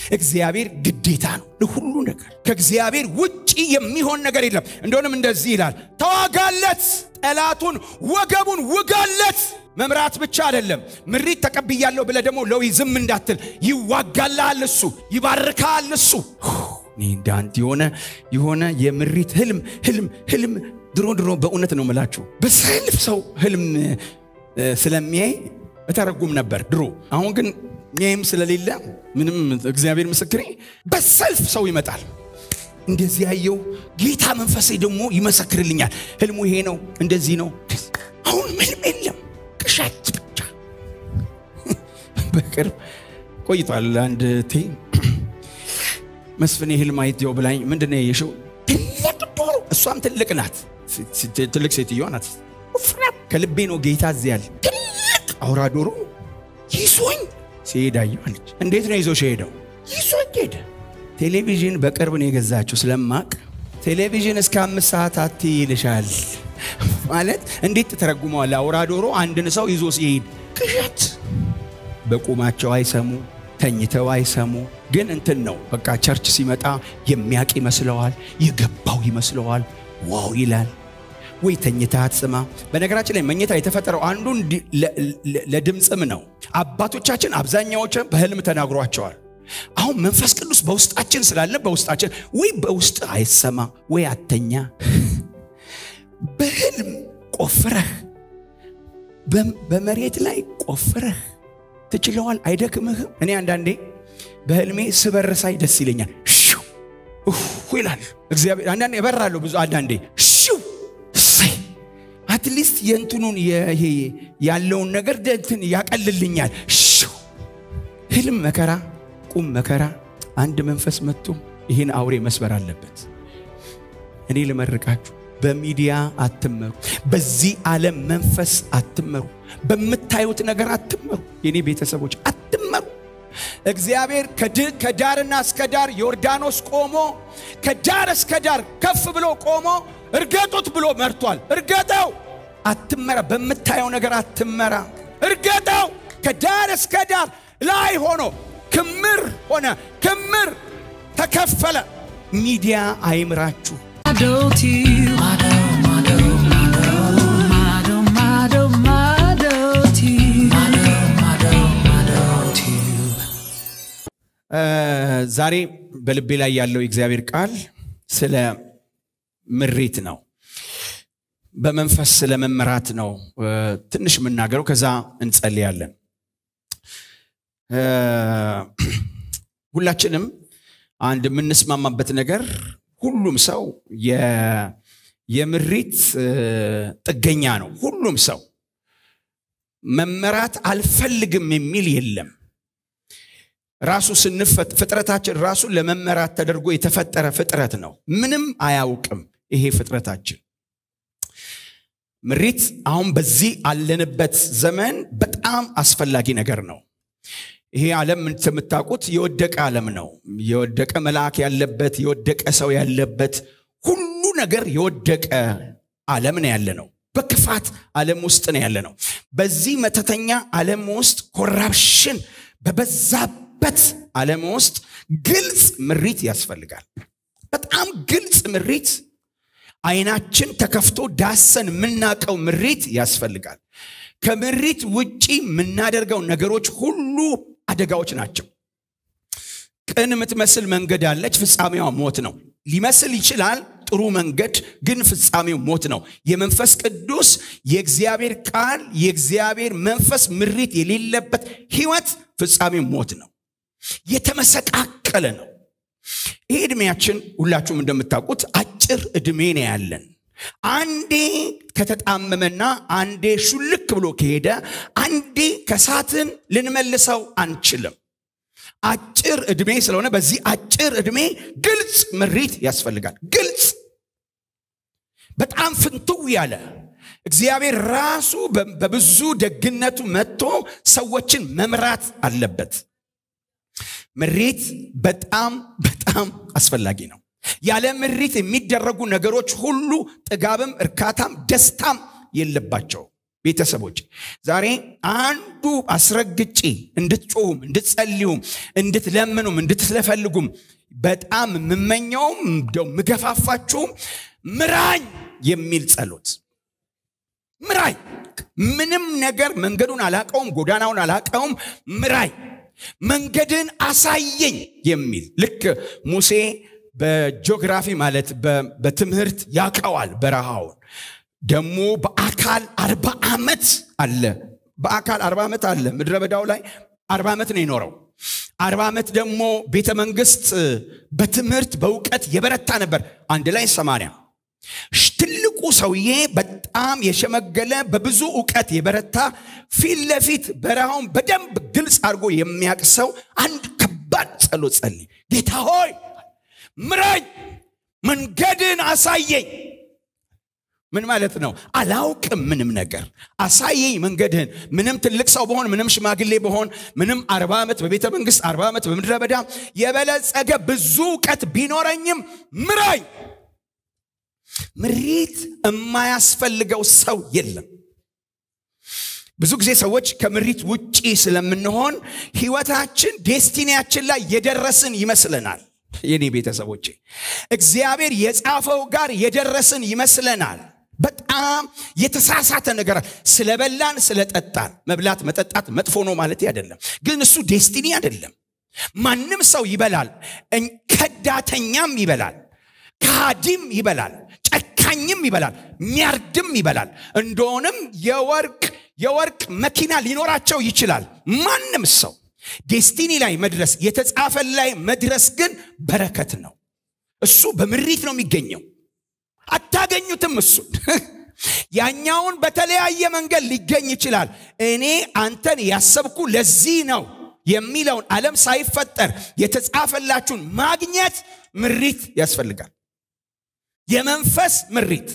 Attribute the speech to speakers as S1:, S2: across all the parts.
S1: እግዚአብሔር ግዴታ ነው ለሁሉ ነገር። ከእግዚአብሔር ውጪ የሚሆን ነገር የለም። እንደሆንም እንደዚህ ይላል፣ ተዋጋለት፣ ጠላቱን ወገቡን ውጋለት። መምራት ብቻ አይደለም። ምሪት ተቀብያለሁ ብለህ ደግሞ ለው ዝም እንዳትል፣ ይዋጋልሃል እሱ፣ ይባርካል እሱ። እኔ እንዳንተ የሆነ የሆነ የምሪት ህልም ህልም ህልም ድሮ ድሮ በእውነት ነው ምላችሁ በሰልፍ ሰው ህልም ስለሚያይ እተረጉም ነበር ድሮ። አሁን ግን ሚያይም ስለሌለ ምንም እግዚአብሔር ምስክሬ፣ በሰልፍ ሰው ይመጣል። እንደዚህ ያየው ጌታ መንፈሴ ደግሞ ይመሰክርልኛል። ህልሙ ይሄ ነው፣ እንደዚህ ነው። አሁን ምንም የለም፣ ቅዠት ብቻ። በቅርብ ቆይቷል። አንድ ቴ መስፍኔ ህልም አይቴው ብላኝ፣ ምንድን ነው ያየሽው? ትልቅ ዶሮ፣ እሷም ትልቅ ናት፣ ትልቅ ሴትዮዋ ናት። ከልቤ ነው ጌታ እዚህ ያለ ትልቅ አውራ ዶሮ ይዞኝ ሲሄድ አየሁ አለች። እንዴት ነው ይዞሽ ሄደው? ይዞኝ ሄደ። ቴሌቪዥን በቅርብ ነው የገዛችው ስለማቅ ቴሌቪዥን እስከ አምስት ሰዓት አት ይልሻል ማለት እንዴት ተተረጉመዋል? አውራ ዶሮ አንድን ሰው ይዞ ሲሄድ ቅዠት። በቁማቸው አይሰሙ፣ ተኝተው አይሰሙ። ግን እንትን ነው በቃ ቸርች ሲመጣ የሚያቅ ይመስለዋል፣ የገባው ይመስለዋል። ዋው ይላል ወይ ተኝታ አትስማ። በነገራችን ላይ መኝታ የተፈጠረው አንዱ ለድምፅም ነው። አባቶቻችን አብዛኛዎች በህልም ተናግሯቸዋል። አሁን መንፈስ ቅዱስ በውስጣችን ስላለ በውስጣችን ወይ በውስጥ አይሰማ ወይ አተኛ። በህልም ቆፍረህ በመሬት ላይ ቆፍረህ ትችለዋል። አይደክምህም። እኔ አንዳንዴ በህልሜ ስበርሳይ ደስ ይለኛል። ሽው ይላል እግዚአብሔር። አንዳንዴ እበራለሁ ብዙ አንዳንዴ ሽው አትሊስት የእንትኑን ይሄ ያለውን ነገር እንትን ያቀልልኛል። ሽው ህልም መከራ፣ ቁም መከራ። አንድ መንፈስ መጥቶ ይህን አውሬ መስበር አለበት። እኔ ልመርቃችሁ፣ በሚዲያ አትመሩ፣ በዚህ ዓለም መንፈስ አትመሩ፣ በምታዩት ነገር አትመሩ። የኔ ቤተሰቦች አትመሩ። እግዚአብሔር ከዳርና እስከ ዳር ዮርዳኖስ ቆሞ ከዳር እስከ ዳር ከፍ ብሎ ቆሞ እርገጡት ብሎ መርቷል። እርገጠው፣ አትመራ። በምታየው ነገር አትመራ። እርገጠው። ከዳር እስከ ዳር ላይ ሆኖ ክምር ሆነ፣ ክምር ተከፈለ። ሚዲያ አይምራችሁ። ዛሬ በልቤ ላይ ያለው የእግዚአብሔር ቃል ስለ ምሪት ነው። በመንፈስ ስለ መመራት ነው ትንሽ የምናገረው። ከዛ እንጸልያለን። ሁላችንም አንድ የምንስማማበት ነገር ሁሉም ሰው የምሪት ጥገኛ ነው። ሁሉም ሰው መመራት አልፈልግም የሚል የለም። ራሱ ፍጥረታችን ራሱ ለመመራት ተደርጎ የተፈጠረ ፍጥረት ነው። ምንም አያውቅም ይሄ ፍጥረታችን። ምሪት አሁን በዚህ አለንበት ዘመን በጣም አስፈላጊ ነገር ነው። ይሄ ዓለም የምታውቁት የወደቀ ዓለም ነው። የወደቀ መልአክ ያለበት፣ የወደቀ ሰው ያለበት፣ ሁሉ ነገር የወደቀ ዓለም ነው ያለ ነው። በክፋት ዓለም ውስጥ ነው ያለ ነው። በዚህ መተተኛ ዓለም ውስጥ ኮራፕሽን በበዛበት ዓለም ውስጥ ግልጽ ምሪት ያስፈልጋል። በጣም ግልጽ ምሪት፣ አይናችን ተከፍቶ ዳሰን የምናውቀው ምሪት ያስፈልጋል። ከምሪት ውጪ የምናደርገው ነገሮች ሁሉ አደጋዎች ናቸው። ቅን የምትመስል መንገድ አለች፣ ፍጻሜዋ ሞት ነው። ሊመስል ይችላል ጥሩ መንገድ ግን ፍጻሜው ሞት ነው። የመንፈስ ቅዱስ የእግዚአብሔር ቃል የእግዚአብሔር መንፈስ ምሪት የሌለበት ህይወት ፍጻሜው ሞት ነው። የተመሰቃቀለ ነው። ይህ ዕድሜያችን ሁላችሁም እንደምታውቁት አጭር ዕድሜ ነው ያለን። አንዴ ከተጣመመና አንዴ ሹልክ ብሎ ከሄደ አንዴ ከሳትን ልንመልሰው አንችልም። አጭር ዕድሜ ስለሆነ በዚህ አጭር ዕድሜ ግልጽ ምሪት ያስፈልጋል። ግልጽ በጣም ፍንትው ያለ እግዚአብሔር ራሱ በብዙ ደግነቱ መጥቶ ሰዎችን መምራት አለበት። ምሪት በጣም በጣም አስፈላጊ ነው። ያለ ምሪት የሚደረጉ ነገሮች ሁሉ ጥጋብም፣ እርካታም፣ ደስታም የለባቸው። ቤተሰቦች ዛሬ አንዱ አስረግጬ እንድትጮሁም እንድትጸልዩም እንድትለምኑም እንድትለፈልጉም በጣም የምመኘውም እንደው ምገፋፋችሁም ምራኝ የሚል ጸሎት ምራኝ ምንም ነገር መንገዱን አላቀውም ጎዳናውን አላቀውም ምራኝ መንገድን አሳየኝ የሚል ልክ ሙሴ በጂኦግራፊ ማለት በትምህርት ያቀዋል በረሃውን ደግሞ በአካል አርባ ዓመት አለ በአካል አርባ ዓመት አለ ምድረ በዳው ላይ አርባ ዓመት ነው የኖረው አርባ ዓመት ደግሞ ቤተ መንግስት በትምህርት በእውቀት የበረታ ነበር አንድ ላይ ሰማንያ ትልቁ ሰውዬ በጣም የሸመገለ በብዙ እውቀት የበረታ ፊት ለፊት በረሃውን በደንብ ግልጽ አድርጎ የሚያቅሰው አንድ ከባድ ጸሎት ጸልይ ጌታ ሆይ ምረኝ መንገድን አሳየኝ ምን ማለት ነው አላውቅም ምንም ነገር አሳየኝ መንገድህን ምንም ትልቅ ሰው በሆን ምንም ሽማግሌ በሆን ምንም አርባ ዓመት በቤተ መንግስት አርባ ዓመት በምድረ በዳ የበለጸገ ብዙ እውቀት ቢኖረኝም ምራኝ ምሪት የማያስፈልገው ሰው የለም ብዙ ጊዜ ሰዎች ከምሪት ውጪ ስለምንሆን ህይወታችን ዴስቲኒያችን ላይ የደረስን ይመስለናል የኔ ቤተሰቦቼ እግዚአብሔር የጻፈው ጋር የደረስን ይመስለናል በጣም የተሳሳተ ነገር ስለበላን ስለጠጣን መብላት መጠጣት መጥፎ ነው ማለት አይደለም ግን እሱ ዴስቲኒ አይደለም ማንም ሰው ይበላል ከዳተኛም ይበላል ከሃዲም ይበላል ጨካኝም ይበላል ሚያርድም ይበላል እንደሆንም የወርቅ የወርቅ መኪና ሊኖራቸው ይችላል ማንም ሰው ዴስቲኒ ላይ መድረስ የተጻፈ ላይ መድረስ ግን በረከት ነው እሱ በምሪት ነው የሚገኘው አታገኙትም እሱን ያኛውን በተለያየ መንገድ ሊገኝ ይችላል እኔ አንተን ያሰብኩ ለዚህ ነው የሚለውን ዓለም ሳይፈጠር የተጻፈላችሁን ማግኘት ምሪት ያስፈልጋል የመንፈስ ምሪት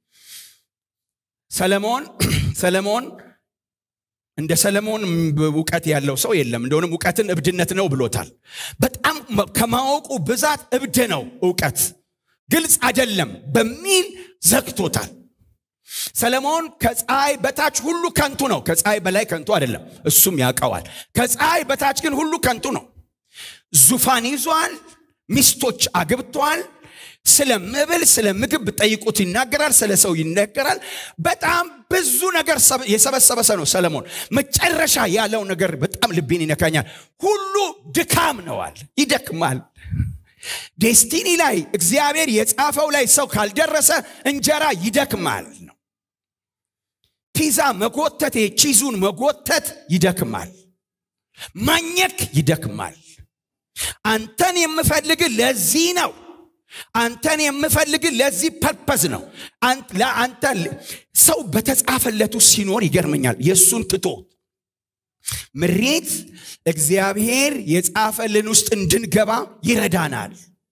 S1: ሰለሞን ሰለሞን እንደ ሰለሞን እውቀት ያለው ሰው የለም እንደሆንም እውቀትን እብድነት ነው ብሎታል በጣም ከማወቁ ብዛት እብድ ነው እውቀት ግልጽ አይደለም በሚል ዘግቶታል ሰለሞን ከፀሐይ በታች ሁሉ ከንቱ ነው ከፀሐይ በላይ ከንቱ አይደለም እሱም ያውቀዋል ከፀሐይ በታች ግን ሁሉ ከንቱ ነው ዙፋን ይዟል ሚስቶች አግብቷል ስለ መብል ስለ ምግብ ጠይቁት ይናገራል ስለ ሰው ይነገራል በጣም ብዙ ነገር የሰበሰበ ሰው ነው ሰለሞን መጨረሻ ያለው ነገር በጣም ልቤን ይነካኛል ሁሉ ድካም ነዋል ይደክማል ዴስቲኒ ላይ እግዚአብሔር የጻፈው ላይ ሰው ካልደረሰ እንጀራ ይደክማል ነው ፒዛ መጎተት ቺዙን መጎተት ይደክማል ማኘክ ይደክማል አንተን የምፈልግ ለዚህ ነው አንተን የምፈልግ ለዚህ ፐርፐዝ ነው ለአንተ ሰው በተጻፈለቱ ሲኖር ይገርመኛል የእሱን ትቶ ምሬት እግዚአብሔር የጻፈልን ውስጥ እንድንገባ ይረዳናል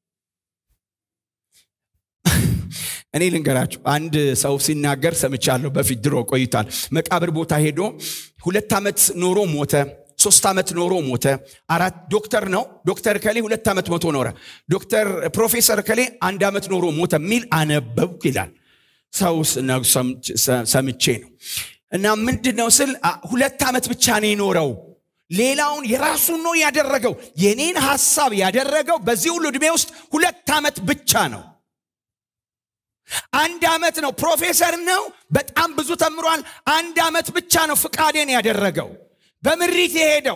S1: እኔ ልንገራችሁ አንድ ሰው ሲናገር ሰምቻለሁ በፊት ድሮ ቆይቷል መቃብር ቦታ ሄዶ ሁለት ዓመት ኖሮ ሞተ ሶስት ዓመት ኖሮ ሞተ አራት ዶክተር ነው ዶክተር ከሌ ሁለት ዓመት ሞቶ ኖረ ዶክተር ፕሮፌሰር ከሌ አንድ ዓመት ኖሮ ሞተ የሚል አነበብኩ ይላል ሰው ሰምቼ ነው እና ምንድን ነው ስል ሁለት ዓመት ብቻ ነው የኖረው ሌላውን የራሱን ነው ያደረገው የኔን ሐሳብ ያደረገው በዚህ ሁሉ ዕድሜ ውስጥ ሁለት ዓመት ብቻ ነው አንድ ዓመት ነው ፕሮፌሰር ነው በጣም ብዙ ተምሯል አንድ ዓመት ብቻ ነው ፍቃዴን ያደረገው በምሪት የሄደው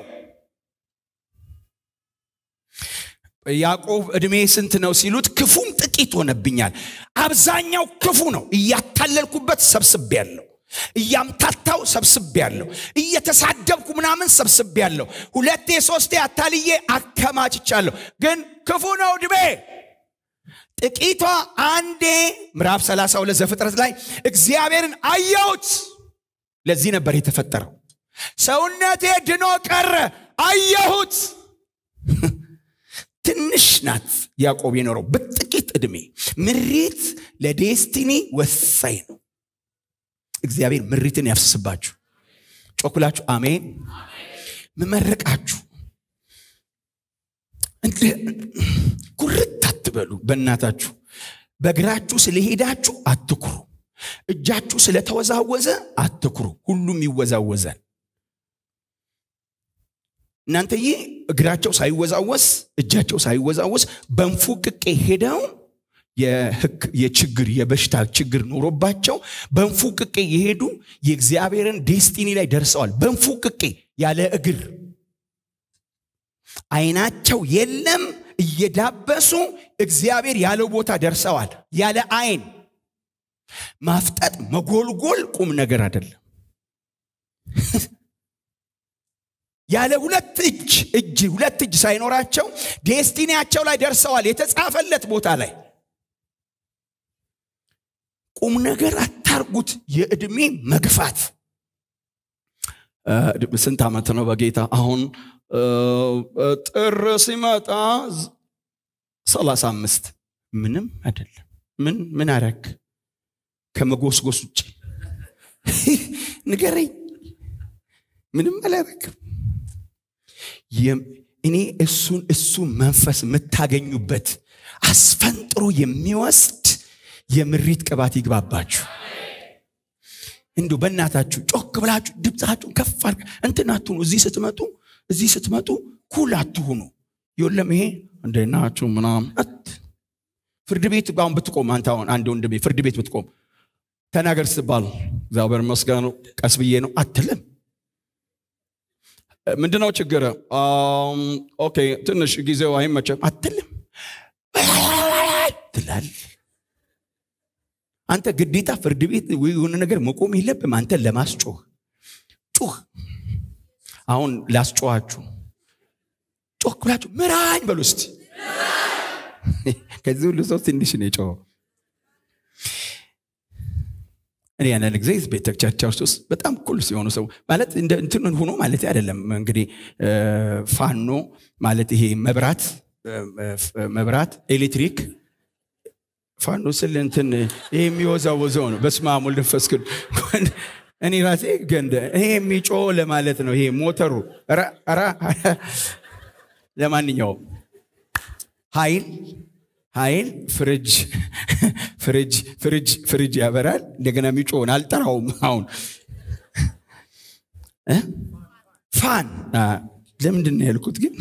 S1: ያዕቆብ ዕድሜ ስንት ነው ሲሉት ክፉም ጥቂት ሆነብኛል አብዛኛው ክፉ ነው እያታለልኩበት ሰብስቤ ያለው እያምታታው ሰብስቤ ያለው እየተሳደብኩ ምናምን ሰብስቤ ያለው ሁለቴ ሶስቴ አታልዬ አከማችቻለሁ ግን ክፉ ነው ዕድሜ ጥቂቷ አንዴ ምዕራፍ 32 ዘፍጥረት ላይ እግዚአብሔርን አየሁት ለዚህ ነበር የተፈጠረው ሰውነቴ ድኖ ቀረ አየሁት ትንሽ ናት ያዕቆብ የኖረው በጥቂት ዕድሜ ምሪት ለዴስቲኒ ወሳኝ ነው እግዚአብሔር ምሪትን ያፍስስባችሁ ጮኩላችሁ አሜን ምመረቃችሁ ኩርት አትበሉ በእናታችሁ በእግራችሁ ስለሄዳችሁ አትኩሩ እጃችሁ ስለተወዛወዘ አትኩሩ ሁሉም ይወዛወዛል እናንተዬ እግራቸው ሳይወዛወዝ እጃቸው ሳይወዛወዝ በንፉቅቄ ሄደው የችግር የበሽታ ችግር ኖሮባቸው በንፉቅቄ የሄዱ የእግዚአብሔርን ዴስቲኒ ላይ ደርሰዋል በንፉቅቄ ያለ እግር አይናቸው የለም እየዳበሱ እግዚአብሔር ያለው ቦታ ደርሰዋል ያለ አይን ማፍጠጥ መጎልጎል ቁም ነገር አይደለም ያለ ሁለት እጅ እጅ ሁለት እጅ ሳይኖራቸው ዴስቲኒያቸው ላይ ደርሰዋል የተጻፈለት ቦታ ላይ ቁም ነገር አታርጉት የዕድሜ መግፋት ስንት ዓመት ነው በጌታ አሁን ጥር ሲመጣ ሰላሳ አምስት ምንም አይደለም ምን ምን አረግ ከመጎስጎስ ውጭ ንገረኝ ምንም አላረግም እኔ እሱን እሱ መንፈስ የምታገኙበት አስፈንጥሮ የሚወስድ የምሪት ቅባት ይግባባችሁ እንዲሁ በእናታችሁ ጮክ ብላችሁ ድምፃችሁን ከፍ አድርጋ እንትን አትሁኑ እዚህ ስትመጡ እዚህ ስትመጡ ኩል አትሁኑ የለም ይሄ እንደናችሁ ምናም ፍርድ ቤት አሁን ብትቆም አንተ አሁን አንድ ወንድሜ ፍርድ ቤት ብትቆም ተናገር ስትባል እግዚአብሔር መስገኑ ቀስ ብዬ ነው አትልም ምንድነው ችግር ኦኬ ትንሽ ጊዜው አይመቸም አትልም ትላል አንተ ግዴታ ፍርድ ቤት የሆነ ነገር መቆም የለብም አንተን ለማስጮህ ጩህ አሁን ላስጮኋችሁ ጮክ ብላችሁ ምራኝ በሉ እስቲ ከዚህ ሁሉ ሰው ትንሽ ነው የጮኸው እኔ ያንን ጊዜ ቤተክርስቲያን ውስጥ በጣም ኩል ሲሆኑ ሰው ማለት እንትን ሆኖ ማለት አይደለም እንግዲህ ፋኖ ማለት ይሄ መብራት መብራት ኤሌክትሪክ ፋኖ ስል እንትን ይሄ የሚወዛወዘው ነው በስመ አብ ወልድ መንፈስ ቅዱስ እኔ ራሴ ገንደ ይሄ የሚጮ ለማለት ነው ይሄ ሞተሩ ራ ለማንኛውም ኃይል ኃይል ፍሪጅ ፍሪጅ ፍሪጅ ፍሪጅ ያበራል እንደገና የሚጮውን አልጠራውም አሁን ፋን ለምንድን ነው ያልኩት ግን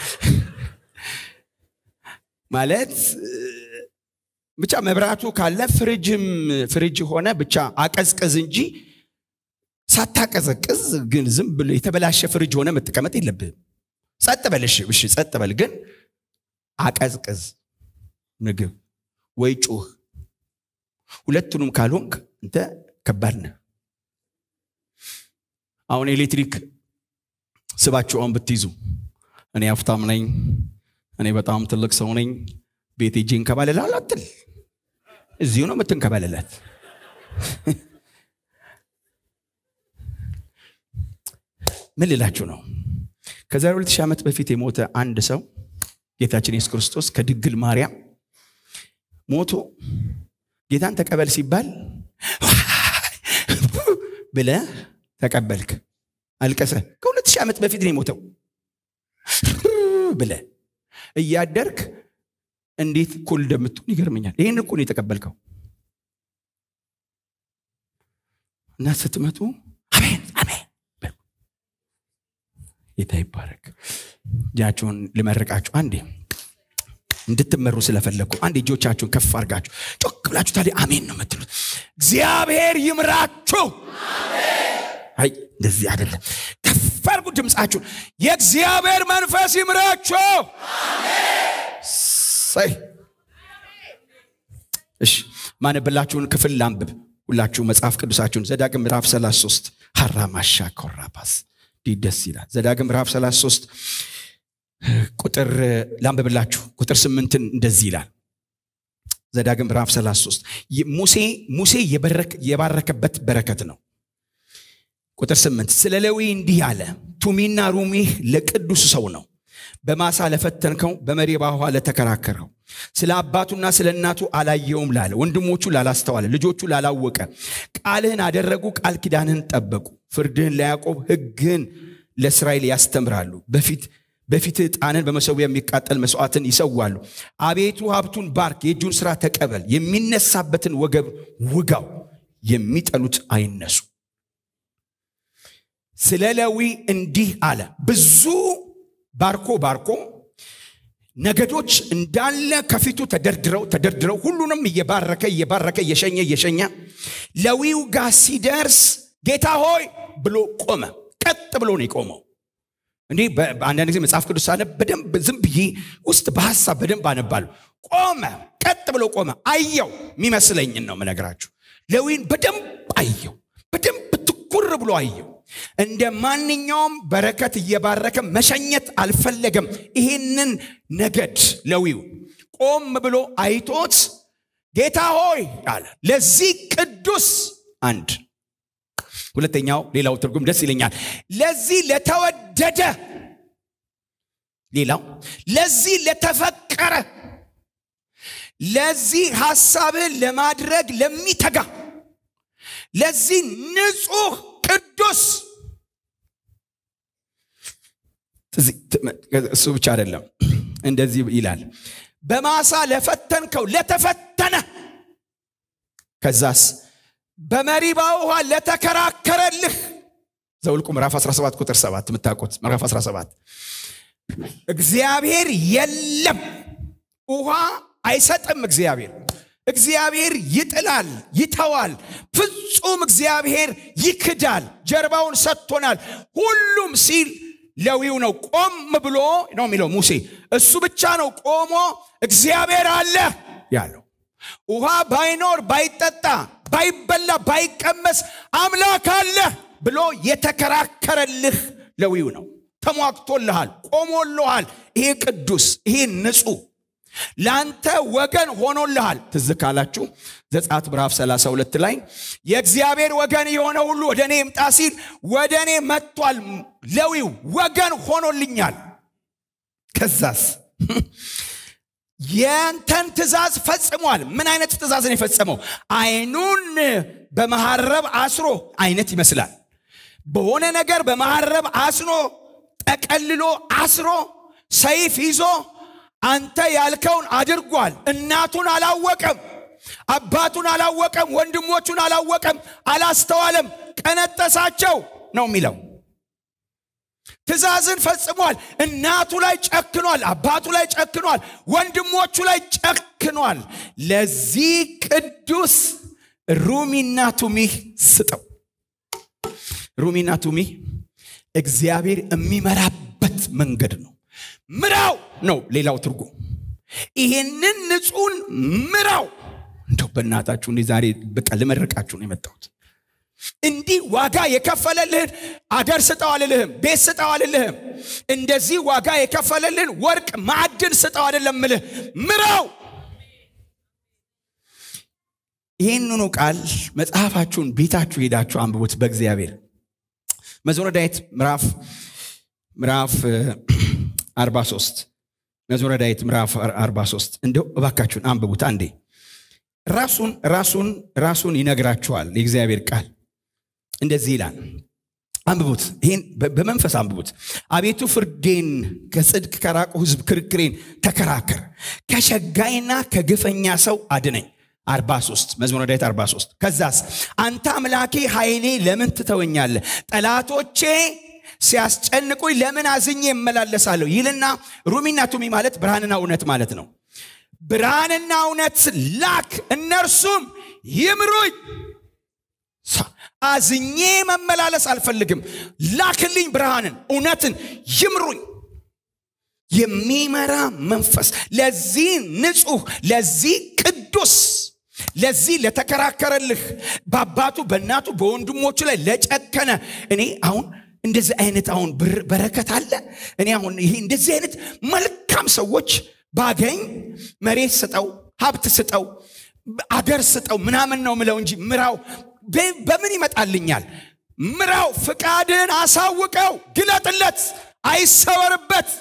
S1: ማለት ብቻ መብራቱ ካለ ፍሪጅም ፍሪጅ ሆነ ብቻ አቀዝቅዝ እንጂ ሳታቀዘቅዝ ግን ዝም ብሎ የተበላሸ ፍሪጅ ሆነ መጠቀመጥ የለብህም ጸጥ በልሽ እሺ ጸጥ በል ግን አቀዝቅዝ ምግብ ወይ ጩህ ሁለቱንም ካልሆንክ እንተ ከባድ ነህ አሁን ኤሌክትሪክ ስባችሁ አሁን ብትይዙ እኔ ሀብታም ነኝ እኔ በጣም ትልቅ ሰው ነኝ ቤት እጄ እንከባለላል አትል እዚሁ ነው የምትንከባለላት ምን ልላችሁ ነው ከዛሬ ሁለት ሺህ ዓመት በፊት የሞተ አንድ ሰው ጌታችን ኢየሱስ ክርስቶስ ከድንግል ማርያም ሞቶ ጌታን ተቀበል ሲባል ብለ ተቀበልክ አልቀሰ ከሁለት ሺህ ዓመት በፊት ነው የሞተው ብለ እያደርክ እንዴት ኩል እንደምትሆን ይገርመኛል ይህን እኮ ነው የተቀበልከው እና ስትመጡ አሜን አሜን ጌታ ይባረክ እጃችሁን ልመርቃችሁ አንዴ እንድትመሩ ስለፈለግኩ አንድ እጆቻችሁን ከፍ አርጋችሁ ጮክ ብላችሁ ታዲያ አሜን ነው የምትሉት እግዚአብሔር ይምራችሁ አይ እንደዚህ አይደለም ከፍ አርጉ ድምፃችሁን የእግዚአብሔር መንፈስ ይምራችሁ ሳይ እሺ ማነብላችሁን ክፍል ላንብብ ሁላችሁ መጽሐፍ ቅዱሳችሁን ዘዳግም ምዕራፍ 33 ሀራማሻ ኮራባስ ደስ ይላል ዘዳግም ምዕራፍ 33 ቁጥር ላንብብላችሁ ቁጥር ስምንትን እንደዚህ ይላል ዘዳግም ምዕራፍ 33 ሙሴ ሙሴ የባረከበት በረከት ነው ቁጥር ስምንት ስለ ሌዊ እንዲህ አለ ቱሚና ሩሚህ ለቅዱስ ሰው ነው በማሳ ለፈተንከው በመሪባ ውሃ ለተከራከረው ስለ አባቱና ስለ እናቱ አላየውም ላለ ወንድሞቹ ላላስተዋለ ልጆቹ ላላወቀ ቃልህን አደረጉ ቃል ኪዳንህን ጠበቁ ፍርድህን ለያዕቆብ ህግህን ለእስራኤል ያስተምራሉ በፊት በፊት ዕጣንን በመሰዊያ የሚቃጠል መስዋዕትን ይሰዋሉ አቤቱ ሀብቱን ባርክ የእጁን ስራ ተቀበል የሚነሳበትን ወገብ ውጋው የሚጠሉት አይነሱ ስለ ሌዊ እንዲህ አለ ብዙ ባርኮ ባርኮ ነገዶች እንዳለ ከፊቱ ተደርድረው ተደርድረው ሁሉንም እየባረከ እየባረከ እየሸኘ እየሸኘ ሌዊው ጋር ሲደርስ ጌታ ሆይ ብሎ ቆመ ቀጥ ብሎ ነው የቆመው እንዲህ አንዳንድ ጊዜ መጽሐፍ ቅዱስ ሳነብ በደንብ ዝም ብዬ ውስጥ በሀሳብ በደንብ አነባለሁ ቆመ ቀጥ ብሎ ቆመ አየው የሚመስለኝን ነው ምነግራችሁ ሌዊን በደንብ አየው በደንብ ትኩር ብሎ አየው እንደ ማንኛውም በረከት እየባረከ መሸኘት አልፈለገም ይህንን ነገድ ሌዊው ቆም ብሎ አይቶት ጌታ ሆይ አለ ለዚህ ቅዱስ አንድ ሁለተኛው ሌላው ትርጉም ደስ ይለኛል ለዚህ ለተወደደ ሌላው ለዚህ ለተፈቀረ ለዚህ ሐሳብህን ለማድረግ ለሚተጋ ለዚህ ንጹህ ቅዱስ እሱ ብቻ አይደለም እንደዚህ ይላል በማሳ ለፈተንከው ለተፈተነ ከዛስ በመሪባ ውሃ ለተከራከረልህ ዘውልቁ ምዕራፍ 17 ቁጥር 7 የምታውቁት ምዕራፍ 17 እግዚአብሔር የለም ውሃ አይሰጥም እግዚአብሔር እግዚአብሔር ይጥላል ይተዋል ፍጹም እግዚአብሔር ይክዳል ጀርባውን ሰጥቶናል ሁሉም ሲል ሌዊው ነው ቆም ብሎ ነው የሚለው ሙሴ እሱ ብቻ ነው ቆሞ እግዚአብሔር አለ ያለው ውሃ ባይኖር ባይጠጣ ባይበላ ባይቀመስ አምላክ አለ ብሎ የተከራከረልህ ሌዊው ነው ተሟግቶልሃል ቆሞልሃል ይሄ ቅዱስ ይሄ ንጹህ ለአንተ ወገን ሆኖልሃል ትዝ ካላችሁ ዘጻት ምዕራፍ 32 ላይ የእግዚአብሔር ወገን የሆነ ሁሉ ወደ እኔ ይምጣ ሲል ወደ እኔ መጥቷል ሌዊው ወገን ሆኖልኛል ከዛስ የንተን ትእዛዝ ፈጽሟል ምን አይነት ትእዛዝን የፈጸመው አይኑን በመሐረብ አስሮ አይነት ይመስላል በሆነ ነገር በመሐረብ አስሮ ጠቀልሎ አስሮ ሰይፍ ይዞ አንተ ያልከውን አድርጓል እናቱን አላወቀም አባቱን አላወቀም ወንድሞቹን አላወቀም አላስተዋለም ቀነጠሳቸው ነው የሚለው ትእዛዝን ፈጽሟል እናቱ ላይ ጨክኗል አባቱ ላይ ጨክኗል ወንድሞቹ ላይ ጨክኗል ለዚህ ቅዱስ ሩሚና ቱሚህ ስጠው ሩሚና ቱሚህ እግዚአብሔር የሚመራበት መንገድ ነው ምራው ነው ሌላው ትርጉም ይሄንን ንጹህን ምራው እንደው በእናታችሁ እኔ ዛሬ በቃ ልመርቃችሁ ነው የመጣሁት እንዲህ ዋጋ የከፈለልህን አገር ስጠው አልልህም ቤት ስጠው አልልህም እንደዚህ ዋጋ የከፈለልህን ወርቅ ማዕድን ስጠው አይደለም ምልህ ምራው ይህንኑ ቃል መጽሐፋችሁን ቤታችሁ ሄዳችሁ አንብቡት በእግዚአብሔር መዝሙረ ዳዊት ምዕራፍ ምዕራፍ 43 መዝሙረ ዳዊት ምዕራፍ 43 እንደው እባካችሁን አንብቡት አንዴ ራሱን ራሱን ራሱን ይነግራችኋል የእግዚአብሔር ቃል እንደዚህ ይላል አንብቡት ይህን በመንፈስ አንብቡት አቤቱ ፍርዴን ከጽድቅ ከራቁ ህዝብ ክርክሬን ተከራከር ከሸጋይና ከግፈኛ ሰው አድነኝ 43 መዝሙረ ዳዊት 43 ከዛስ አንተ አምላኬ ኃይሌ ለምን ትተወኛለ ጠላቶቼ ሲያስጨንቁኝ ለምን አዝኜ እመላለሳለሁ ይልና ሩሚና ቱሚ ማለት ብርሃንና እውነት ማለት ነው ብርሃንና እውነት ላክ እነርሱም ይምሩኝ አዝኜ መመላለስ አልፈልግም ላክልኝ ብርሃንን እውነትን ይምሩኝ የሚመራ መንፈስ ለዚህ ንጹህ ለዚህ ቅዱስ ለዚህ ለተከራከረልህ በአባቱ በእናቱ በወንድሞቹ ላይ ለጨከነ እኔ አሁን እንደዚህ አይነት አሁን በረከት አለ እኔ አሁን ይሄ እንደዚህ አይነት መልካም ሰዎች ባገኝ መሬት ስጠው ሀብት ስጠው አገር ስጠው ምናምን ነው ምለው እንጂ ምራው በምን ይመጣልኛል ምራው ፍቃድን አሳውቀው ግለጥለት አይሰወርበት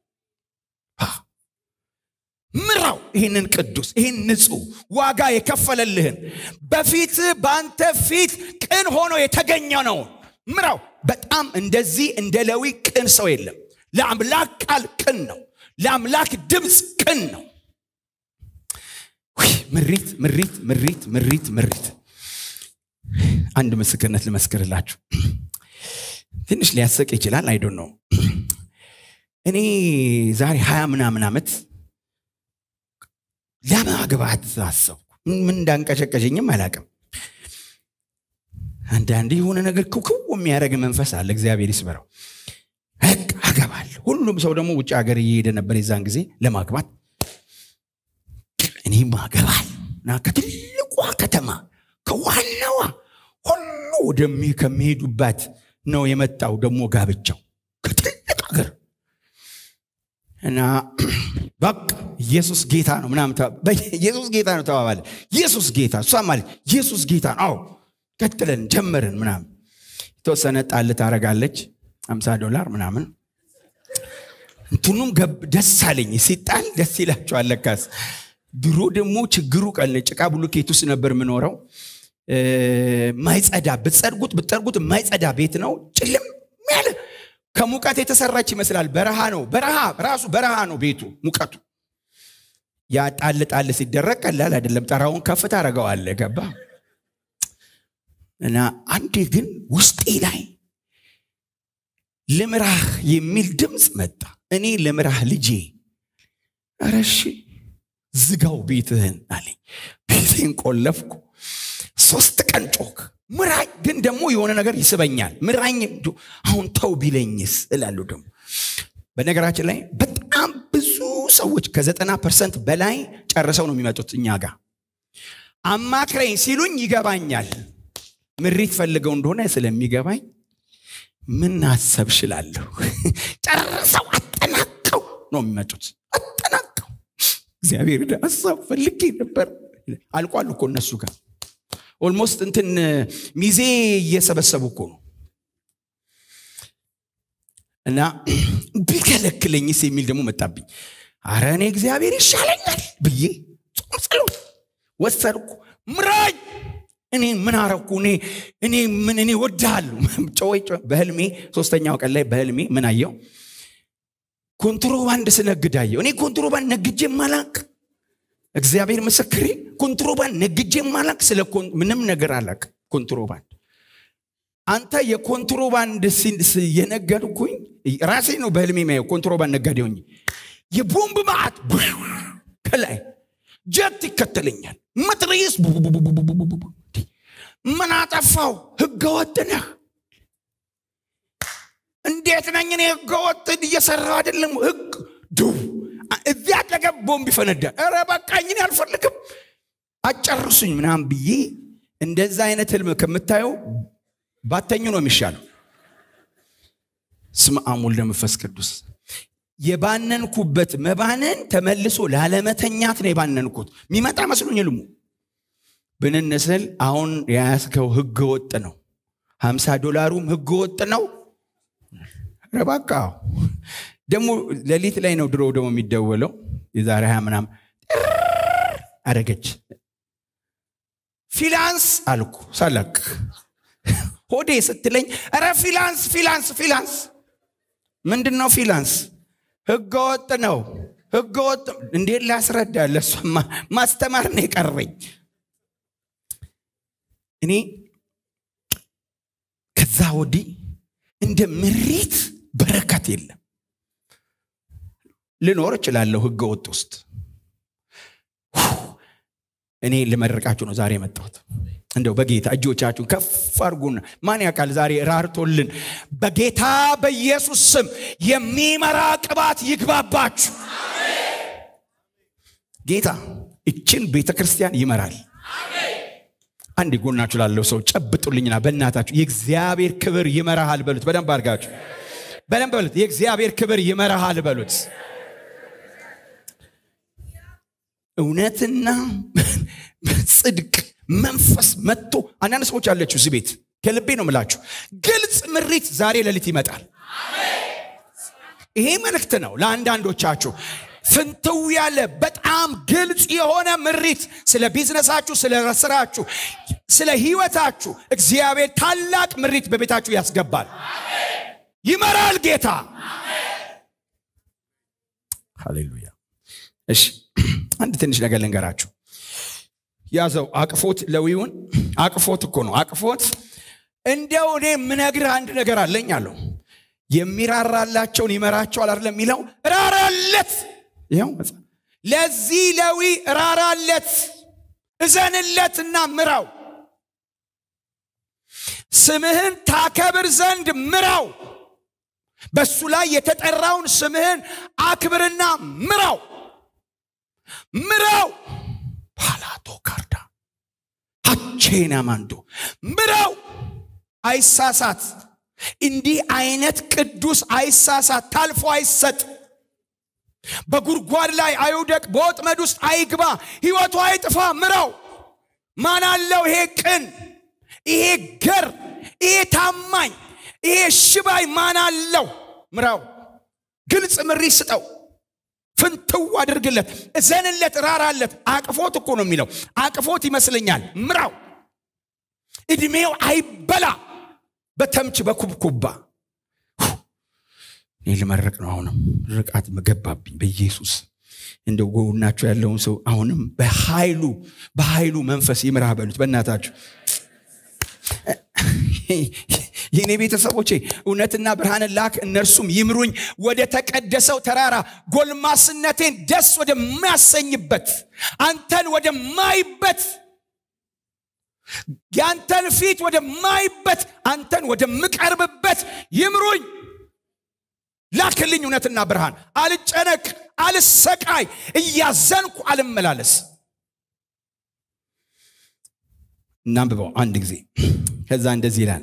S1: ምራው ይህንን ቅዱስ ይህን ንጹህ ዋጋ የከፈለልህን በፊት በአንተ ፊት ቅን ሆኖ የተገኘ ነው ምራው በጣም እንደዚህ እንደ ለዊ ቅን ሰው የለም ለአምላክ ቃል ቅን ነው ለአምላክ ድምፅ ቅን ነው ምሪት ምሪት ምሪት ምሪት ምሪት አንድ ምስክርነት ልመስክርላችሁ ትንሽ ሊያሰቅ ይችላል አይዶን ነው እኔ ዛሬ ሀያ ምናምን ዓመት ለማግባት አሰብኩ ምን እንዳንቀሸቀሸኝም አላቅም አንዳንድ የሆነ ነገር ክውክው የሚያደረግ መንፈስ አለ እግዚአብሔር ይስበረው በቃ አገባለሁ ሁሉም ሰው ደግሞ ውጭ ሀገር እየሄደ ነበር የዛን ጊዜ ለማግባት እኔም አገባል እና ከትልቋ ከተማ ከዋናዋ ሁሉ ወደሚ ከሚሄዱባት ነው የመጣው ደግሞ ጋብቻው ከትልቅ ሀገር እና በቃ ኢየሱስ ጌታ ነው ምናምን ኢየሱስ ጌታ ነው ተባባለ ኢየሱስ ጌታ እሷ ማለት ኢየሱስ ጌታ ነው አዎ ቀጥለን ጀመርን ምናምን የተወሰነ ጣል ታረጋለች አምሳ ዶላር ምናምን እንትኑም ደስ አለኝ ሲጣል ደስ ይላቸዋል ለካስ ድሮ ደግሞ ችግሩ ቀል ጭቃ ብሎኬት ውስጥ ነበር የምኖረው ማይጸዳ ብትጸድጉት ብትጠርጉት የማይጸዳ ቤት ነው ጭልም ያለ ከሙቀት የተሰራች ይመስላል በረሃ ነው በረሃ ራሱ በረሃ ነው ቤቱ ሙቀቱ ያ ጣል ጣል ሲደረግ ቀላል አይደለም ጠራውን ከፍ ታደረገዋለ ገባ እና አንዴ ግን ውስጤ ላይ ልምራህ የሚል ድምፅ መጣ እኔ ልምራህ ልጄ ረሺ ዝጋው ቤትህን አለኝ ቤቴን ቆለፍኩ ሶስት ቀን ጮክ ምራኝ ግን ደግሞ የሆነ ነገር ይስበኛል ምራኝ አሁን ተው ቢለኝስ እላለሁ ደግሞ በነገራችን ላይ በጣም ብዙ ሰዎች ከዘጠና ፐርሰንት በላይ ጨርሰው ነው የሚመጡት እኛ ጋር አማክረኝ ሲሉኝ ይገባኛል ምሪት ፈልገው እንደሆነ ስለሚገባኝ ምን አሰብ ሽላለሁ ጨርሰው አጠናቀው ነው የሚመጡት አጠናቀው እግዚአብሔር ሀሳብ ፈልጌ ነበር አልቋል እኮ እነሱ ጋር ኦልሞስት እንትን ሚዜ እየሰበሰቡ እኮ ነው እና ቢከለክለኝስ የሚል ደግሞ መጣብኝ አረ እኔ እግዚአብሔር ይሻለኛል ብዬ ጾም ጸሎት ወሰድኩ ምራኝ እኔ ምን አረኩ እኔ እኔ ምን እኔ ወድሃለሁ ጨወይ በህልሜ ሶስተኛው ቀን ላይ በህልሜ ምን አየው ኮንትሮባንድ ስነግድ አየው እኔ ኮንትሮባንድ ነግጄ ማላቅ እግዚአብሔር ምስክሬ ኮንትሮባንድ ነግጄ ማላቅ ስለ ምንም ነገር አላቅ ኮንትሮባንድ አንተ የኮንትሮባንድ የነገድኩኝ ራሴ ነው በህልሜ ማየው ኮንትሮባንድ ነጋዴ ሆኝ የቦምብ ማዕት ከላይ ጀት ይከተለኛል መትረየስ ምን አጠፋው ህገወጥ ነህ እንዴት ነኝ እኔ ህገወጥ እየሰራ አይደለም ህግ ድው እዚህ አጠገብ ቦምብ ይፈነዳል ረ በቃኝ እኔ አልፈልግም አጨርሱኝ ምናም ብዬ እንደዛ አይነት ህልም ከምታየው ባተኙ ነው የሚሻለው ስም አሙል ለመንፈስ ቅዱስ የባነንኩበት መባነን ተመልሶ ላለመተኛት ነው የባነንኩት የሚመጣ መስሎኝ ልሙ ብንንስል አሁን የያዝከው ህገ ወጥ ነው ሀምሳ ዶላሩም ህገ ወጥ ነው ረባቃ ደግሞ ሌሊት ላይ ነው ድሮ ደግሞ የሚደወለው የዛሬ ሀያ ምናም አረገች ፊላንስ አልኩ ሳለቅ ሆዴ ስትለኝ ረ ፊላንስ ፊላንስ ፊላንስ ምንድን ነው ፊላንስ ህገወጥ ነው ህገወጥ እንዴት ላስረዳ ለሷ ማስተማር ነው የቀረኝ እኔ ከዛ ወዲህ እንደ ምሬት በረከት የለም ልኖር እችላለሁ ህገ ወጥ ውስጥ እኔ ልመርቃችሁ ነው ዛሬ የመጣሁት እንደው በጌታ እጆቻችሁን ከፍ አርጉና ማን ያውቃል ዛሬ ራርቶልን በጌታ በኢየሱስ ስም የሚመራ ቅባት ይግባባችሁ ጌታ እችን ቤተ ክርስቲያን ይመራል አንድ ጎናችሁ ላለው ሰው ጨብጡልኝና በእናታችሁ የእግዚአብሔር ክብር ይመራሃል በሉት በደንብ አድርጋችሁ በደንብ በሉት የእግዚአብሔር ክብር ይመራሃል በሉት እውነትና ጽድቅ መንፈስ መጥቶ አንዳንድ ሰዎች አለችሁ እዚህ ቤት ከልቤ ነው ምላችሁ ግልጽ ምሪት ዛሬ ሌሊት ይመጣል ይሄ መልእክት ነው ለአንዳንዶቻችሁ ፍንትው ያለ በጣም ግልጽ የሆነ ምሪት ስለ ቢዝነሳችሁ ስለ ስራችሁ ስለ ህይወታችሁ እግዚአብሔር ታላቅ ምሪት በቤታችሁ ያስገባል ይመራል ጌታ ሃሌሉያ እሺ አንድ ትንሽ ነገር ልንገራችሁ ያዘው አቅፎት ለዊውን አቅፎት እኮ ነው አቅፎት እንደው እኔ የምነግርህ አንድ ነገር አለኝ አለው የሚራራላቸውን ይመራቸዋል አይደለም የሚለው ራራለት ይኸው ለዚህ ለዊ ራራለት እዘንለትና ምራው ስምህን ታከብር ዘንድ ምራው በሱ ላይ የተጠራውን ስምህን አክብርና ምራው ምራው ፓላቶ ካርዳ አቼና ማንዶ ምራው አይሳሳት እንዲህ አይነት ቅዱስ አይሳሳት ታልፎ አይሰጥ በጉድጓድ ላይ አይውደቅ በወጥመድ ውስጥ አይግባ ህይወቱ አይጥፋ ምራው ማን አለው ይሄ ቅን ይሄ ገር ይሄ ታማኝ ይሄ ሽባይ ማን አለው ምራው ግልጽ ምሪ ስጠው ፍንትው አድርግለት እዘንለት ራራለት አቅፎት እኮ ነው የሚለው አቅፎት ይመስለኛል ምራው እድሜው አይበላ በተምች በኩብኩባ እኔ ልመርቅ ነው አሁንም ርቃት መገባብኝ በኢየሱስ እንደ ጎናቸው ያለውን ሰው አሁንም በኃይሉ በኃይሉ መንፈስ ይምራ በሉት በእናታችሁ የእኔ ቤተሰቦቼ እውነትና ብርሃንን ላክ እነርሱም ይምሩኝ ወደ ተቀደሰው ተራራ ጎልማስነቴን ደስ ወደሚያሰኝበት አንተን ወደማይበት ያንተን ፊት ወደማይበት አንተን ወደምቀርብበት ይምሩኝ ላክልኝ እውነትና ብርሃን አልጨነቅ አልሰቃይ እያዘንኩ አልመላለስ እናንብበው አንድ ጊዜ ከዛ እንደዚህ ይላል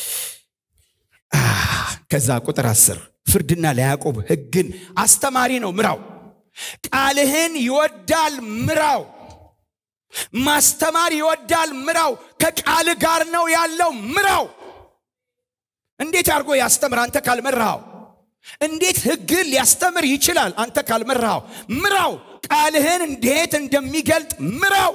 S1: ከዛ ቁጥር አስር ፍርድና ለያዕቆብ ህግን አስተማሪ ነው ምራው ቃልህን ይወዳል ምራው ማስተማር ይወዳል ምራው ከቃል ጋር ነው ያለው ምራው እንዴት አድርጎ ያስተምር አንተ ካልመራው እንዴት ህግን ሊያስተምር ይችላል አንተ ካልመራው ምራው ቃልህን እንዴት እንደሚገልጥ ምራው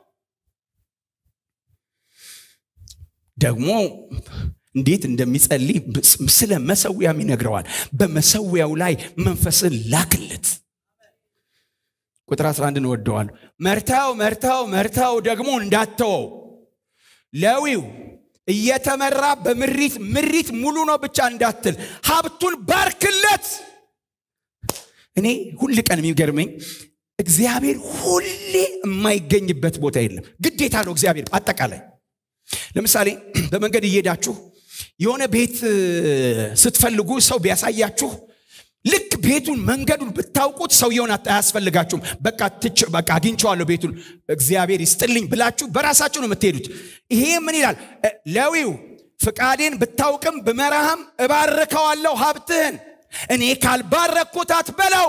S1: ደግሞ እንዴት እንደሚጸልይ ስለ መሰዊያም ይነግረዋል በመሰዊያው ላይ መንፈስን ላክለት ቁጥር 11 እንወደዋል መርታው መርታው መርታው ደግሞ እንዳተወው ለዊው እየተመራ በምሪት ምሪት ሙሉ ነው ብቻ እንዳትል ሀብቱን ባርክለት እኔ ሁል ቀን የሚገርመኝ እግዚአብሔር ሁሌ የማይገኝበት ቦታ የለም ግዴታ ነው እግዚአብሔር አጠቃላይ ለምሳሌ በመንገድ እየሄዳችሁ የሆነ ቤት ስትፈልጉ ሰው ቢያሳያችሁ ልክ ቤቱን መንገዱን ብታውቁት ሰውየውን አያስፈልጋችሁም በቃ በቃ አግኝቸዋለሁ ቤቱን እግዚአብሔር ይስጥልኝ ብላችሁ በራሳችሁ ነው የምትሄዱት ይሄ ምን ይላል ለዊው ፍቃዴን ብታውቅም ብመራህም እባርከዋለሁ ሀብትህን እኔ ካልባረኩት አትበለው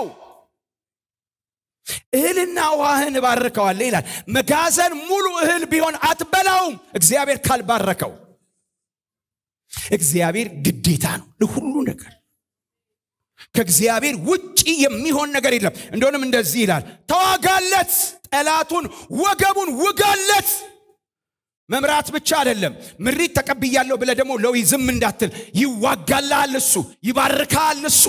S1: እህልና ውሃህን እባርከዋለሁ ይላል መጋዘን ሙሉ እህል ቢሆን አትበላውም እግዚአብሔር ካልባረከው እግዚአብሔር ግዴታ ነው ለሁሉ ነገር ከእግዚአብሔር ውጭ የሚሆን ነገር የለም እንደሆንም እንደዚህ ይላል ተዋጋለት ጠላቱን ወገቡን ውጋለት መምራት ብቻ አይደለም ምሪት ተቀብያለሁ ብለ ደግሞ ለዊ ዝም እንዳትል ይዋጋልሃል እሱ ይባርካል እሱ